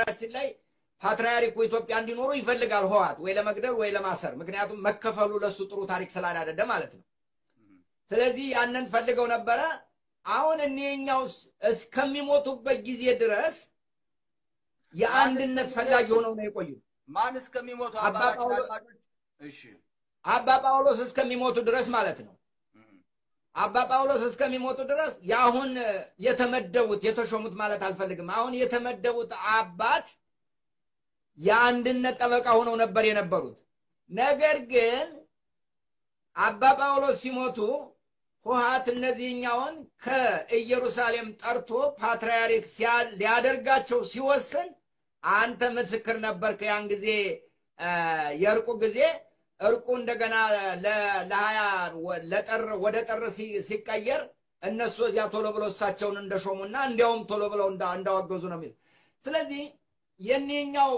በነገራችን ላይ ፓትርያርኩ ኢትዮጵያ እንዲኖሩ ይፈልጋል ህዋት ወይ ለመግደል ወይ ለማሰር። ምክንያቱም መከፈሉ ለሱ ጥሩ ታሪክ ስላላደደ ማለት ነው። ስለዚህ ያንን ፈልገው ነበረ። አሁን እኒኛው እስከሚሞቱበት ጊዜ ድረስ የአንድነት ፈላጊ ሆነው ነው የቆዩት። ማን እስከሚሞቱ አባ አባታችን ጳውሎስ- አድማጮች? እሺ አባ ጳውሎስ እስከሚሞቱ ድረስ ማለት ነው። አባ ጳውሎስ እስከሚሞቱ ድረስ የአሁን የተመደቡት የተሾሙት ማለት አልፈልግም። አሁን የተመደቡት አባት የአንድነት ጠበቃ ሆነው ነበር የነበሩት። ነገር ግን አባ ጳውሎስ ሲሞቱ ህወሓት እነዚህኛውን ከኢየሩሳሌም ጠርቶ ፓትርያርክ ሲያ- ሊያደርጋቸው ሲወስን አንተ ምስክር ነበርክ። ያን ጊዜ አ፣ የእርቁ ጊዜ እርቁ እንደገና ለ- ለሀያ ወ- ለጥር ወደ ጥር ሲ- ሲቀየር እነሱ እዚያ ቶሎ ብለው እሳቸውን እንደሾሙና እንዲያውም ቶሎ ብለው እንዳ- እንዳወገዙ ነው የሚል። ስለዚህ የኒኛው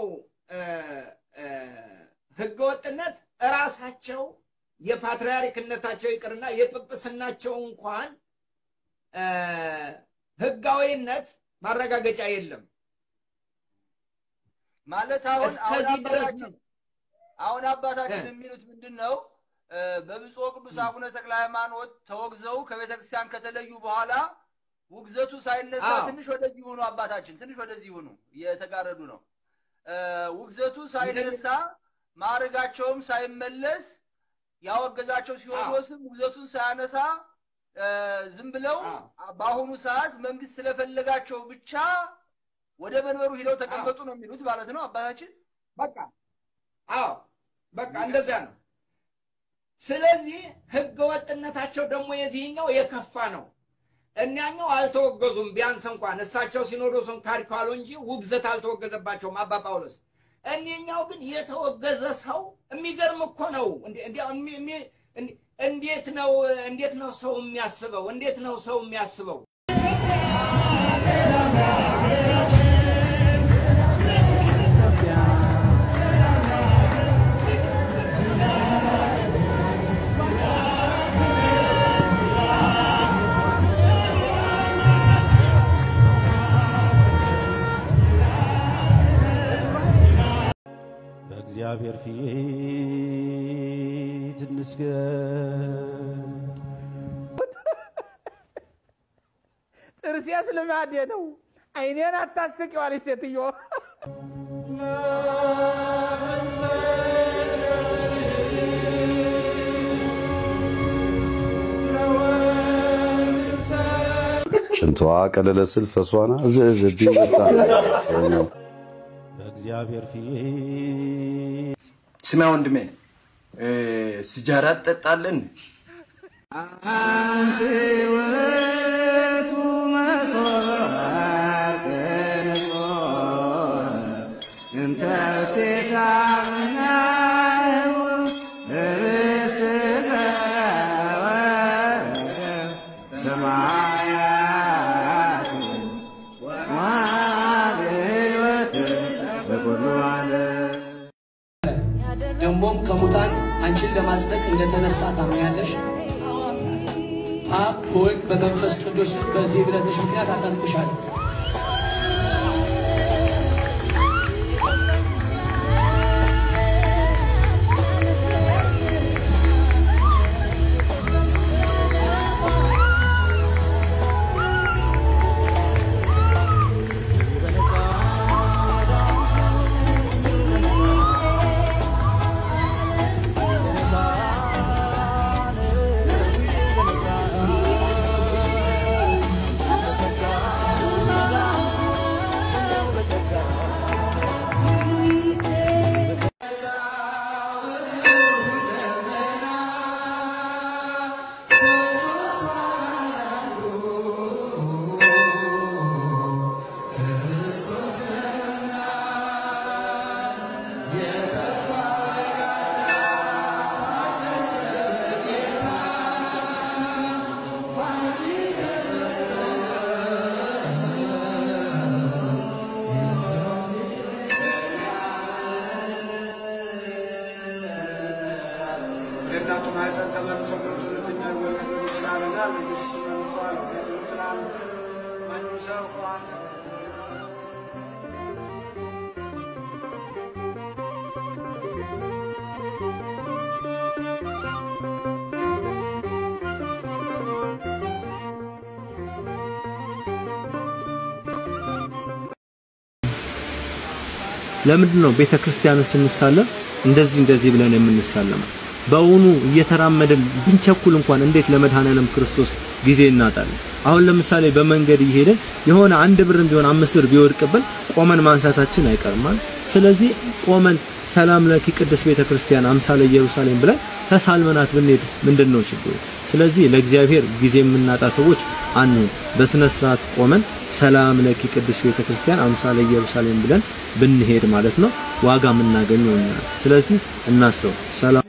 ህገወጥነት እራሳቸው የፓትርያርክነታቸው ይቅርና የጵጵስናቸው እንኳን አ፣ ህጋዊነት ማረጋገጫ የለም። ማለት አሁን አሁን እስከዚህ ድረስ አባታችን ነው። አሁን አባታችን እ። የሚሉት ምንድን ነው? እ፣ በብፁዕ ቅዱስ አቡነ ተክለ ሃይማኖት ተወግዘው ከቤተ ክርስቲያን ከተለዩ በኋላ ውግዘቱ ሳይነሳ አዎ። ትንሽ ወደዚህ ሁኑ፣ አባታችን ትንሽ ወደዚህ ሁኑ፣ እየተጋረዱ ነው። እ፣ ውግዘቱ ሳይነሳ ማዕረጋቸውም ሳይመለስ ያወገዛቸው ሲኖዶስም ውግዘቱን ሳያነሳ እ፣ ዝም ብለው አዎ። በአሁኑ ሰዓት መንግስት ስለፈለጋቸው ብቻ ወደ መንበሩ ሂደው ተቀመጡ ነው የሚሉት ማለት ነው አባታችን። በቃ አዎ በቃ እንደዚያ ነው። ስለዚህ ህገ ወጥነታቸው ደግሞ የዚህኛው የከፋ ነው። እኒያኛው አልተወገዙም። ቢያንስ እንኳን እሳቸው ሲኖዶሱን ካድ ካሉ እንጂ ውግዘት አልተወገዘባቸውም አባ ጳውሎስ። እኒኛው ግን የተወገዘ ሰው የሚገርም እኮ ነው። እንዲ- እንዲያው እሚ- እሚ- እንዲ- እንዴት ነው እንዴት ነው ሰው የሚያስበው? እንዴት ነው ሰው የሚያስበው? በእግዚአብሔር ፊት እንስገድ። ጥርሴስ ልማዴ ነው። አይኔን አታስቂው አለች ሴትዮ። ሽንቷ ቀለለ ስል ፈሷና ዝዝብኝ መጣ በእግዚአብሔር ፊት ስማ ወንድሜ እ፣ ሲጃራ ትጠጣለን? ደግሞም ከሙታን አንቺን ለማጽደቅ እንደተነሳ ታምኛለሽ። አብ በወልድ በመንፈስ ቅዱስ በዚህ ብለትሽ ምክንያት አጠምቅሻለሁ። የእናቱ ማህፀን ተመልሶ ሁለተኛ ወለድ ስላልና ንጉስ መልሷል ትላል መንሰው ለምንድን ነው ቤተ ክርስቲያንን ስንሳለም እንደዚህ እንደዚህ ብለን የምንሳለመው? በእውኑ እየተራመድን ብንቸኩል እንኳን እንዴት ለመድኃኔዓለም ክርስቶስ ጊዜ እናጣለን? አሁን ለምሳሌ በመንገድ እየሄድን የሆነ አንድ ብርም ቢሆን አምስት ብር ቢወድቅብን ቆመን ማንሳታችን አይቀርማል። ስለዚህ ቆመን ሰላም ለኪ ቅድስት ቤተ ክርስቲያን አምሳለ ኢየሩሳሌም ብለን ተሳልመናት ብንሄድ ምንድን ነው ችግሩ? ስለዚህ ለእግዚአብሔር ጊዜ የምናጣ ሰዎች አንሁን። በስነ ስርዓት ቆመን ሰላም ለኪ ቅድስት ቤተ ክርስቲያን አምሳለ ኢየሩሳሌም ብለን ብንሄድ ማለት ነው ዋጋ የምናገኘው እኛ ነን። ስለዚህ እናስተው። ሰላም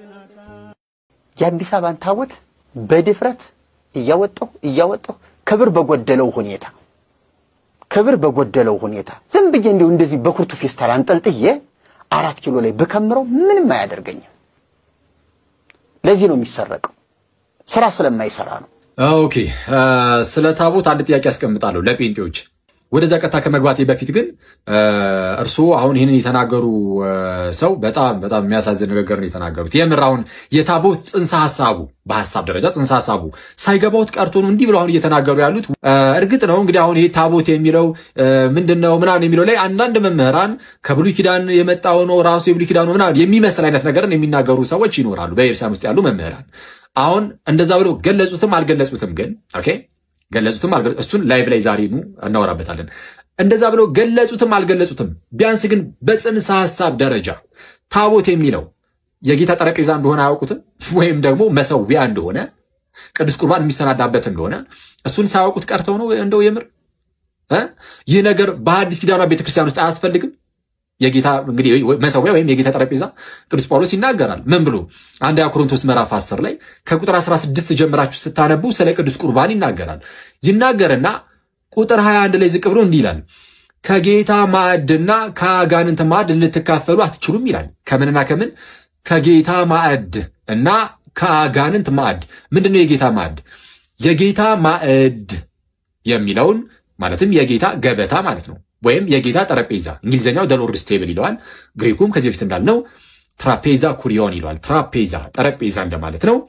የአዲስ አበባን ታቦት በድፍረት እያወጣሁ እያወጣሁ ክብር በጎደለው ሁኔታ ክብር በጎደለው ሁኔታ ዝም ብዬ እንዲሁ እንደዚህ በኩርቱ ፌስታል አንጠልጥዬ አራት ኪሎ ላይ ብከምረው ምንም አያደርገኝም። ለዚህ ነው የሚሰረቀው፣ ስራ ስለማይሰራ ነው። ኦኬ ስለ ታቦት አንድ ጥያቄ ያስቀምጣለሁ ለጴንጤዎች። ወደዛ ቀጥታ ከመግባቴ በፊት ግን እርስዎ አሁን ይህንን የተናገሩ ሰው በጣም በጣም የሚያሳዝን ንግግር ነው የተናገሩት። የምር አሁን የታቦት ጽንሰ ሀሳቡ በሀሳብ ደረጃ ጽንሰ ሀሳቡ ሳይገባውት ቀርቶ ነው እንዲህ ብለው አሁን እየተናገሩ ያሉት። እርግጥ ነው እንግዲህ አሁን ይሄ ታቦት የሚለው ምንድን ነው ምናምን የሚለው ላይ አንዳንድ መምህራን ከብሉይ ኪዳን የመጣው ነው ራሱ የብሉይ ኪዳኑ ምናምን የሚመስል አይነት ነገርን የሚናገሩ ሰዎች ይኖራሉ፣ በኤርሳም ውስጥ ያሉ መምህራን። አሁን እንደዛ ብለው ገለጹትም አልገለጹትም ግን ኦኬ ገለጹትም እሱን ላይቭ ላይ ዛሬ ኑ እናወራበታለን። እንደዛ ብለው ገለጹትም አልገለጹትም፣ ቢያንስ ግን በጽንሰ ሀሳብ ደረጃ ታቦት የሚለው የጌታ ጠረጴዛ እንደሆነ አያውቁትም፣ ወይም ደግሞ መሰዊያ እንደሆነ ቅዱስ ቁርባን የሚሰናዳበት እንደሆነ እሱን ሳያውቁት ቀርተው ነው እንደው የምር ይህ ነገር በሐዲስ ኪዳኗ ቤተክርስቲያን ውስጥ አያስፈልግም። የጌታ እንግዲህ መሰዊያ ወይም የጌታ ጠረጴዛ ቅዱስ ጳውሎስ ይናገራል። ምን ብሎ አንደኛ ቆሮንቶስ ምዕራፍ 10 ላይ ከቁጥር 16 ጀምራችሁ ስታነቡ ስለ ቅዱስ ቁርባን ይናገራል። ይናገርና ቁጥር 21 ላይ ዝቅ ብሎ እንዲህ ይላል፣ ከጌታ ማዕድና ከአጋንንት ማዕድ ልትካፈሉ አትችሉም ይላል። ከምንና ከምን? ከጌታ ማዕድ እና ከአጋንንት ማዕድ። ምንድን ነው የጌታ ማዕድ? የጌታ ማዕድ የሚለውን ማለትም የጌታ ገበታ ማለት ነው ወይም የጌታ ጠረጴዛ እንግሊዝኛው ደሎርድስ ቴብል ይለዋል። ግሪኩም ከዚህ በፊት እንዳልነው ትራፔዛ ኩሪዮን ይለዋል። ትራፔዛ ጠረጴዛ እንደማለት ነው።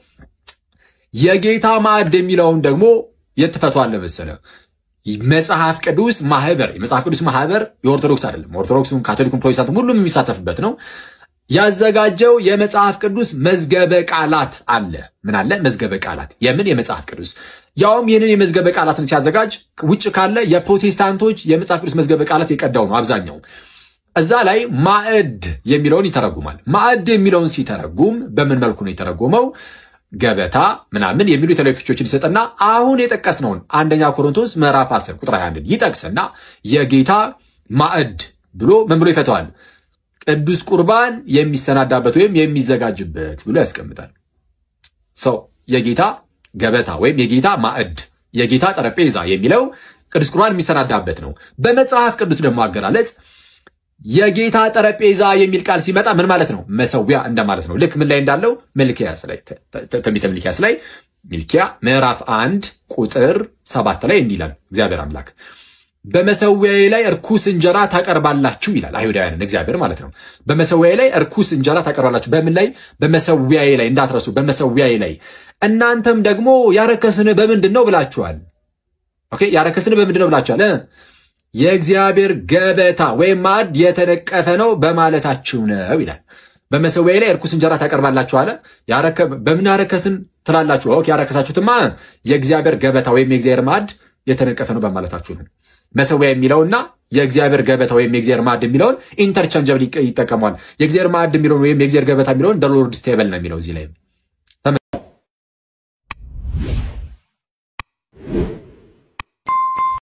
የጌታ ማዕድ የሚለውን ደግሞ የት ትፈቷዋለህ መሰለህ? መጽሐፍ ቅዱስ ማህበር የመጽሐፍ ቅዱስ ማህበር የኦርቶዶክስ አይደለም። ኦርቶዶክሱም፣ ካቶሊኩም፣ ፕሮቴስታንቱም ሁሉም የሚሳተፍበት ነው። ያዘጋጀው የመጽሐፍ ቅዱስ መዝገበ ቃላት አለ። ምን አለ? መዝገበ ቃላት። የምን የመጽሐፍ ቅዱስ ያውም ይህንን የመዝገበ ቃላትን ሲያዘጋጅ ውጭ ካለ የፕሮቴስታንቶች የመጽሐፍ ቅዱስ መዝገበ ቃላት የቀዳው ነው አብዛኛው። እዛ ላይ ማዕድ የሚለውን ይተረጉማል። ማዕድ የሚለውን ሲተረጉም በምን መልኩ ነው የተረጎመው? ገበታ ምናምን የሚሉ የተለያዩ ፍቾችን ይሰጥና አሁን የጠቀስነውን አንደኛ ቆሮንቶስ ምዕራፍ 10 ቁጥር 21 ይጠቅስና የጌታ ማዕድ ብሎ ምን ብሎ ይፈተዋል? ቅዱስ ቁርባን የሚሰናዳበት ወይም የሚዘጋጅበት ብሎ ያስቀምጣል። ሰው የጌታ ገበታ ወይም የጌታ ማዕድ የጌታ ጠረጴዛ የሚለው ቅዱስ ቁርባን የሚሰናዳበት ነው። በመጽሐፍ ቅዱስ ደግሞ አገላለጽ የጌታ ጠረጴዛ የሚል ቃል ሲመጣ ምን ማለት ነው? መሰዊያ እንደማለት ነው። ልክ ምን ላይ እንዳለው ሚልኪያስ ላይ ትንቢተ ሚልኪያስ ላይ ሚልኪያ ምዕራፍ አንድ ቁጥር ሰባት ላይ እንዲህ ይላል እግዚአብሔር አምላክ በመሰዊያዬ ላይ እርኩስ እንጀራ ታቀርባላችሁ ይላል። አይሁዳውያንን እግዚአብሔር ማለት ነው። በመሰዊያዬ ላይ እርኩስ እንጀራ ታቀርባላችሁ። በምን ላይ? በመሰዊያዬ ላይ እንዳትረሱ፣ በመሰዊያዬ ላይ እናንተም ደግሞ ያረከስን በምንድን ነው ብላችኋል። ኦኬ፣ ያረከስን በምንድን ነው ብላችኋል። የእግዚአብሔር ገበታ ወይም ማዕድ የተነቀፈ ነው በማለታችሁ ነው ይላል። በመሰዊያዬ ላይ እርኩስ እንጀራ ታቀርባላችሁ አለ። በምን ያረከስን ትላላችሁ? ኦኬ፣ ያረከሳችሁትማ የእግዚአብሔር ገበታ ወይም የእግዚአብሔር ማዕድ የተነቀፈ ነው በማለታችሁ ነው። መሰዊያ የሚለውና የእግዚአብሔር ገበታ ወይም የእግዚአብሔር ማዕድ የሚለውን ኢንተርቻንጀብል ይጠቀመዋል። የእግዚአብሔር ማዕድ የሚለውን ወይም የእግዚአብሔር ገበታ የሚለውን ደ ሎርድስ ቴብል ነው የሚለው እዚህ ላይ